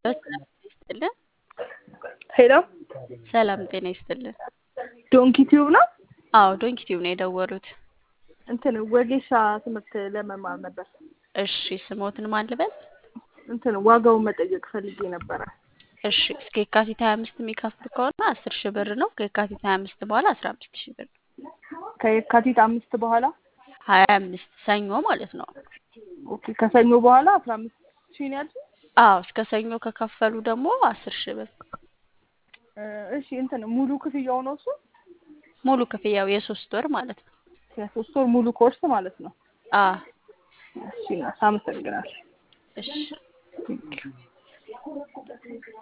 ሰላም ይስጥልን። ሄሎ ሰላም ጤና ይስጥልን። ዶንኪ ቲዩብ ነው። አዎ ዶንኪ ቲዩብ ነው የደወሉት። እንትን ወጌሻ ትምህርት ለመማር ነበር። እሺ ስሞትን ማን ልበል? እንትን ዋጋውን መጠየቅ ፈልጌ ነበረ። እሺ እስከ የካቲት ሀያ አምስት የሚከፍሉ ከሆነ አስር ሺህ ብር ነው። ከየካቲት ሀያ አምስት በኋላ አስራ አምስት ሺህ ብር ነው። ከየካቲት አምስት በኋላ ሀያ አምስት ሰኞ ማለት ነው። ኦኬ። ከሰኞ በኋላ አስራ አምስት ሺህ ነው ያልሽኝ? አዎ እስከ ሰኞ ከከፈሉ ደግሞ አስር ሺህ ብር እ እሺ እንትን ሙሉ ክፍያው ነው እሱ? ሙሉ ክፍያው የሶስት ወር ማለት ነው። የሶስት ወር ሙሉ ኮርስ ማለት ነው። አዎ እሺ አመሰግናለሁ። እሺ